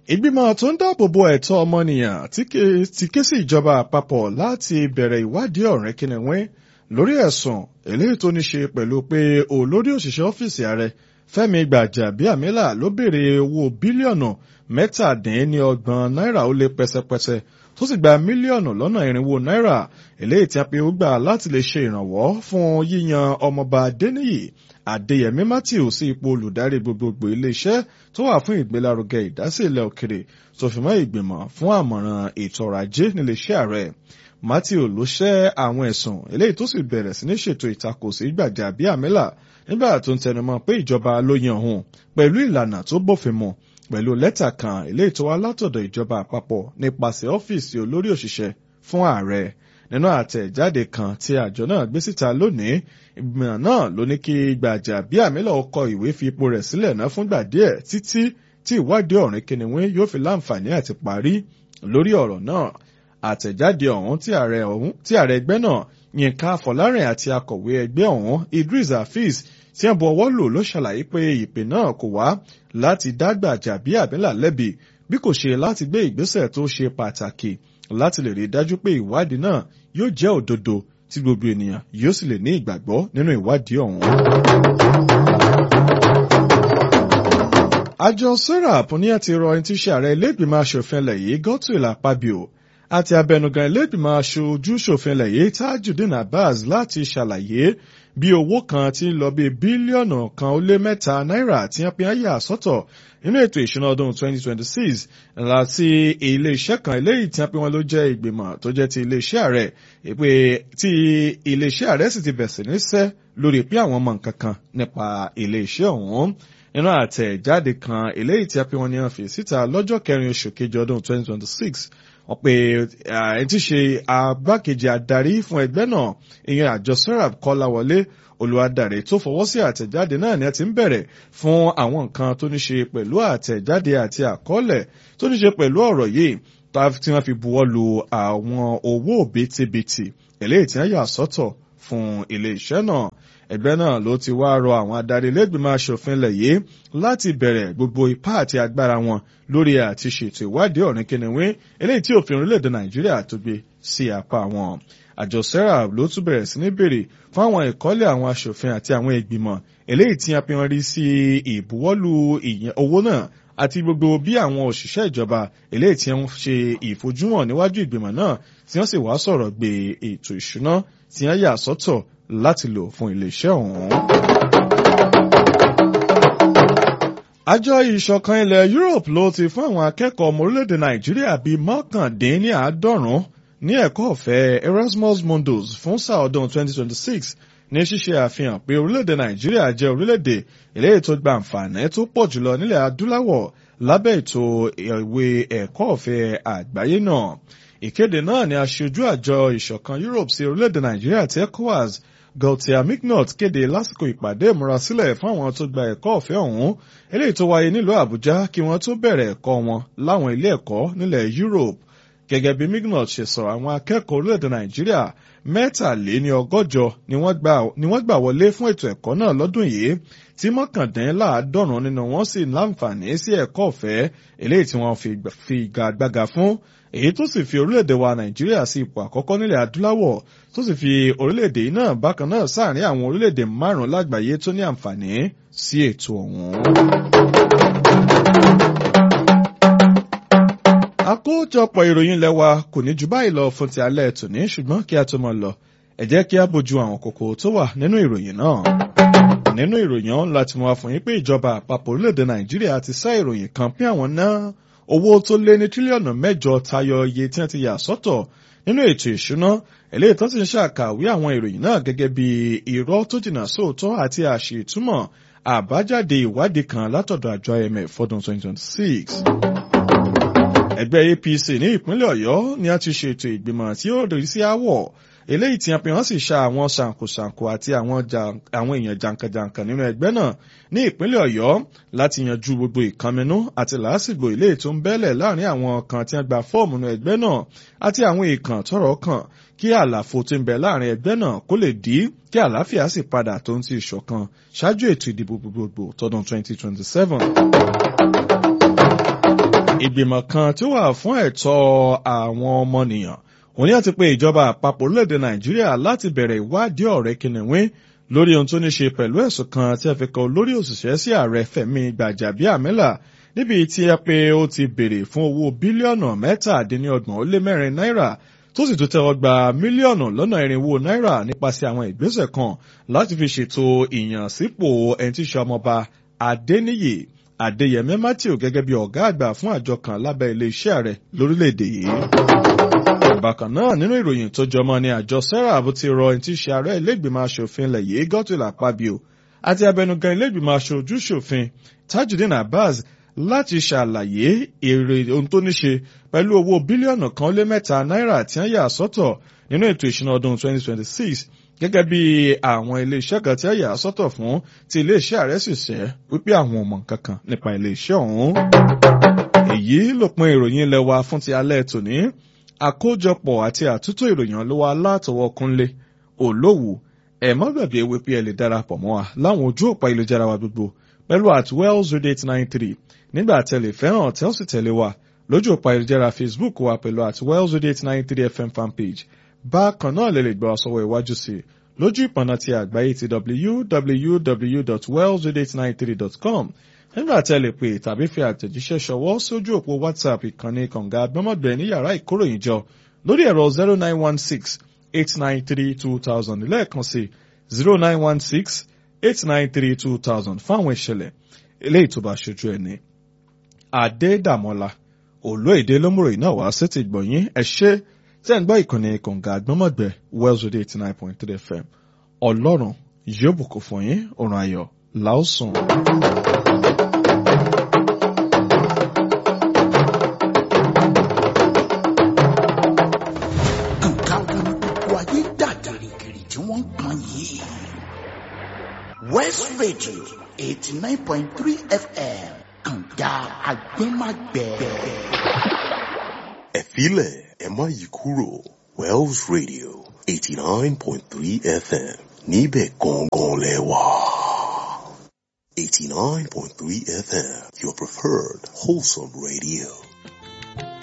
ìgbìmọ̀ tó ń dáàbò bo ẹ̀tọ́ ọmọnìyàn ti ké sí ìjọba àpapọ̀ láti bẹ̀rẹ̀ ìwádìí ọ̀rẹ́ kìnìún lórí ẹ̀sùn eléyìí tó ní ṣe pẹ̀lú pé olórí òṣìṣẹ́ ọ́fíìsì ààrẹ Fẹ́mi Gbàjàbíàmílà ló béèrè owó bílíọ̀nù mẹ́tàdínníọgbọ̀n náírà ó lé pẹ́sẹ́pẹ́sẹ́ tó sì gba mílíọ̀nù lọ́nà irinwó náírà eléyìí tí a pe ó gbà láti lè ṣe ìrànwọ́ fún yíyan ọmọọba Adéníyì Adéyẹmí Matthew sí ipò olùdarí gbogbogbò iléeṣẹ́ tó wà fún ìgbélárugẹ ìdásí ilẹ̀ òkèrè tó fi mọ́ ìgbìmọ̀ fún àmọ̀ràn ètò ọrọ̀ ajé níléeṣẹ́ ààrẹ Matthew ló ṣẹ́ àwọn ẹ̀sùn eléyìí tó sì bẹ̀rẹ̀ sí ní ṣètò ìtakò sí Gbàjàbíàmílà nígbà tó ń tẹnumọ́ pé ìjọba ló yan òun pẹ̀lú ìlànà tó bófin mu pẹ̀lú lẹ́tà kan eléyìí tó wá látọ̀dọ̀ ìjọba àpapọ̀ nípasẹ̀ ọ́fíìsì olórí òṣìṣẹ́ fún ààrẹ nínú àtẹ̀jáde kan tí àjọ náà gbé síta lónìí ìgbìmọ̀ náà ló ní kí Gbàjàbíàmílà kọ ìwé fi ipò rẹ̀ sílẹ̀ náà fúngbà díẹ̀ títí tí ìwádìí ọ̀rìn kìnìún yóò fi láǹfààní àti parí lórí ọ̀rọ̀ náà àtẹ̀jáde ọ̀hún tí ààrẹ ẹgbẹ́ náà Yínká Fọlárìn àti akọ̀wé ẹgbẹ́ ọ̀hún Idris Hafiz tí wọ́n bu ọwọ́ lò ló ṣàlàyé pé ìpè náà kò wá láti dá Gbàjàbíàmílà lẹ́bi bí kò ṣe láti gbé ìgbésẹ̀ tó ṣe pàtàkì láti lè rí dájú pé ìwádìí náà yóò jẹ́ òdodo tí gbogbo ènìyàn yóò sì lè ní ìgbàgbọ́ nínú ìwádìí ọ̀hún. àjọ serap ní àti rọ ẹni tí í ṣe ààrẹ ilé-ìgbìmọ̀ aṣòfin ilẹ̀ yìí Godswill Akpabio àti abẹnugan ilé-ìgbìmọ̀ aṣojú ṣòfin ilẹ̀ yìí Tajudeen Abbas láti ṣàlàyé bí owó kan ti ń lọ bí bílíọ̀nù kan ó lé mẹ́ta náírà tí wọ́n pín ayé àsọ́tọ̀ nínú ètò ìṣúná ọdún 2026 láti ilé-iṣẹ́ kan eléyìí tí wọ́n pín wọn ló jẹ́ ìgbìmọ̀ tó jẹ́ ti ilé-iṣẹ́ ààrẹ pé tí ilé-iṣẹ́ ààrẹ sì ti bẹ̀sẹ̀ níṣẹ́ lórí pé àwọn mọ̀ nǹkan kan nípa ilé-iṣẹ́ ọ̀hún nínú àtẹ̀jáde kan eléyìí tí wọ́n pín wọn ní wọ́n fi síta lọ́jọ́ kẹrin oṣù kejì ọdún 2026 wọ́n pe ẹni tí ṣe agbákejì adarí fún ẹgbẹ́ náà ìyẹn àjọ serap kọ́láwọlé olùwádàrẹ tó fọwọ́ sí àtẹ̀jáde náà ni a ti ń bẹ̀rẹ̀ fún àwọn nǹkan tó ní ṣe pẹ̀lú àtẹ̀jáde àti àkọọ́lẹ̀ tó ní ṣe pẹ̀lú ọ̀rọ̀ yìí tí wọ́n fi buwọ́ lu àwọn owó òbítíbitì eléyìí tí wọ́n yà sọ́tọ̀ fún ilé iṣẹ́ náà ẹgbẹ́ náà ló ti wá rọ àwọn adarí ilégbìmọ̀ aṣòfin ilẹ̀ yìí láti bẹ̀rẹ̀ gbogbo ipá àti agbára wọn lórí àti ṣètò ìwádìí ọ̀rìn kìnìún eléyìí tí òfin orílẹ̀-èdè nàìjíríà tó gbé sí apá wọn. àjọ serap ló tún bẹ̀rẹ̀ sí ní béèrè fún àwọn ìkọ́lé àwọn aṣòfin àti àwọn ìgbìmọ̀ eléyìí tí a fi hàn rí sí ìbuwọ́lù owó náà àti gbogbo bí àwọn òṣìṣẹ́ ìjọba eléyìí tí wọ́n ṣe ìfojúhàn níwájú ìgbìmọ̀ náà tí wọ́n sì wá sọ̀rọ̀ gbé ètò ìṣúná tí wọ́n yà sọ́tọ̀ láti lò fún iléeṣẹ́ ọ̀hún. àjọ ìṣọ̀kan ilẹ̀ Europe ló ti fún àwọn akẹ́kọ̀ọ́ ọmọ orílẹ̀-èdè Nàìjíríà bíi mọ́kàndínláàádọ́rùn-ún ní ẹ̀kọ́ ọ̀fẹ́ Erasmus Mundus fún sáà ọdún 2026 ní ṣíṣe àfihàn pé orílẹ̀-èdè Nàìjíríà jẹ́ orílẹ̀-èdè eléyìí tó gba àǹfààní tó pọ̀ jùlọ nílẹ̀ adúláwọ̀ lábẹ́ ètò ìwé ẹ̀kọ́ ọ̀fẹ́ àgbáyé náà. ìkéde náà ni aṣojú àjọ ìṣọ̀kan Europe sí orílẹ̀-èdè Nàìjíríà ti ECOWAS Gautier Mignot kéde lásìkò ìpàdé ìmúrasílẹ̀ fún àwọn tó gba ẹ̀kọ́ ọ̀fẹ́ ọ̀hún eléyìí tó wáyé nílùú Àbújá kí wọ́n tó bẹ̀rẹ̀ ẹ̀kọ́ wọn láwọn ilé ẹ̀kọ́ nílẹ̀ Europe gẹ́gẹ́ bí Mignot ṣe sọ àwọn akẹ́kọ̀ọ́ orílẹ̀-èdè Nàìjíríà mẹ́tàléní ọgọ́jọ ni wọ́n gbà wọlé fún ètò ẹ̀kọ́ náà lọ́dún yìí tí mọ́kàndínláàádọ́rùn nínú wọn sì láǹfààní sí ẹ̀kọ́ ọ̀fẹ́ eléyìí tí wọ́n fi gbàgbága fún èyí tó sì fi orílẹ̀-èdè wa Nàìjíríà sí ipò àkọ́kọ́ nílẹ̀ adúláwọ̀ tó sì fi orílẹ̀-èdè yìí náà bákan náà sáàrin àwọn orílẹ̀-èdè márùn-ún lágbàáyé tó ní àǹfààní sí ètò ọ̀hún. àkójọpọ̀ ìròyìn lẹ́wà kò ní ju báyìí lọ fún ti alẹ́ tòní ṣùgbọ́n kí a tó máa lọ ẹ jẹ́ kí a bójú àwọn kókó tó wà nínú ìròyìn náà. nínú ìròyìn ọ̀hún láti mú wa fún yín pé ìjọba àpapọ̀ orílẹ̀-èdè Nàìjíríà ti sá ìròyìn kan pín àwọn náà owó tó lé ní tírílíọ̀nù mẹ́jọ tayọ iye tí wọ́n ti yà sọ́tọ̀ nínú ètò ìṣúná eléyìí tó ti ń ṣàkàwé àwọn ìròyìn náà gẹ́gẹ́ bí irọ́ tó jìnnà sóòótọ́ àti àṣìtúmọ̀ àbájáde ìwádìí kan látọ̀dọ̀ àjọ IMF fọdún 2026 ẹgbẹ́ APC ní ìpínlẹ̀ Ọ̀yọ́ ni a ti ṣètò ìgbìmọ̀ tí ó rí sí àwọ̀ eléyìí tí a fi hàn sì ṣa àwọn ṣàǹkóṣàǹkó àti àwọn èèyàn jàǹkànjàǹkàn nínú ẹgbẹ́ náà ní ìpínlẹ̀ Ọ̀yọ́ láti yanjú gbogbo ìkànnínú àti làásìgbò eléyìí tó ń bẹ́lẹ̀ láàrin àwọn kan tí wọ́n gba fọ́ọ̀mù nínú ẹgbẹ́ náà àti àwọn ìkàn tọ́rọ̀ kàn kí àlàfo tó ń bẹ láàrin ẹgbẹ́ náà kó lè dí kí àlàáfíà sì padà tó ń ti ìṣọ̀kan ṣáájú ètò ìdìbò gbogbogbò tọdún 2027 ìgbìmọ̀ kan tí ó wà fún ẹ̀tọ́ àwọn ọmọnìyàn òun ni àti pé ìjọba àpapọ̀ orílẹ̀-èdè nàìjíríà láti bẹ̀rẹ̀ ìwádìí ọ̀rẹ́ kìnìún lórí ohun tó ní ṣe pẹ̀lú ẹ̀sùn kan tí a fi kan olórí òṣìṣẹ́ sí ààrẹ fẹ̀mí gbàjàbíàmílà níbi tí a pé ó ti béèrè fún owó bílíọ̀nù mẹ́tàdínlọ́gbọ̀n ó lé mẹ́rin náírà tó sì tún tẹ́wọ́ gba mílíọ̀nù lọ́nà irinwó náírà nípasẹ̀ àwọn ìgbésẹ̀ kan láti fi ṣètò ìyànsípò ẹni tí í ṣe ọmọọba adéníyì adéyẹmẹ matthew gẹ́gẹ́ bí ọ̀gá àgbà fún àjọ kan lábẹ́ iléeṣẹ́ rẹ̀ lórílẹ̀‐èdè yìí. bákan náà nínú ìròyìn tó jọmọ ni àjọ serap ti rọ ẹni tí í ṣe ààrẹ ilé-ìgbìmọ̀ asòfin ilẹ̀ yìí godswill akpabio àti abẹnugan ilé-ìgbìmọ̀ aṣojú ṣòfin tajudeen abbas láti ṣàlàyé èrè ohun tó ní ṣe pẹ̀lú owó bílíọ̀nù kan lé mẹ́ta náírà tí wọ́n yà sọ́tọ̀ nínú ètò ìṣúná ọdún 2026 gẹ́gẹ́ bí àwọn iléeṣẹ́ kan tí wọ́n yà sọ́tọ̀ fún ti iléeṣẹ́ ààrẹ sì ṣẹ́ wípé àwọn ò mọ̀ kankan nípa iléeṣẹ́ ọ̀hún. èyí lópin ìròyìn ilẹ̀ wa fún ti alẹ́ tòní àkójọpọ̀ àti àtúntò ìròyìn ló wà látọwọ́ kúnlé olówù ẹ̀ má gbàgbé wípé ẹ lè darapọ̀ mọ́ wa láwọn ojú òpá ìlújára wa gbogbo pẹ̀lú at wells radio eight nine three nígbà tẹ̀lé fẹ́ràn tẹ́ ó sì tẹ̀lé wa lójú òpá ìlújára facebook wa pẹ̀lú at wells radio eight nine three fm fanpage bákan náà lè lè gbọ́ sọ́wọ́ iwájú sí i lójú ìpọ̀nà ti àgbáyé ti www.wells893.com nígbà tẹ́ lè pè tàbí fi àtẹ̀jíṣẹ́ ṣọwọ́ sójú òpó whatsapp ìkànnì kànga àgbọ́mọ̀gbẹ́ ní yàrá ìkóròyìnjọ lórí ẹ̀rọ zero nine one six eight nine three two thousand lẹ́ẹ̀kan sí zero nine one six eight nine three two thousand fáwọn ìṣẹ̀lẹ̀ eléyìí tó bá ṣojú ẹni. Adédàmọ́lá olóyèdè lómùròyìn náà wá sí ti gbọ̀nyìn ẹ ṣé tẹ́ ń gbọ́ ìkànnì kànga àgbọ́mọ̀gbẹ́ wells radio eighty nine point three fm ọlọ́run yóò bùkún fún yín òrùn ayọ̀ làásùn. nǹkan wo ni gbogbo ayé dà gìrìgìrì tí wọ́n ń pọn yìí. west radio eighty nine point three fm kànga àgbẹ̀màgbẹ̀. ẹ̀fílẹ̀ ẹ má yí kúrò wells radio eighty nine point three fm níbẹ̀ gangan lẹ wà. eighty nine point three fm your preferred wholesome radio.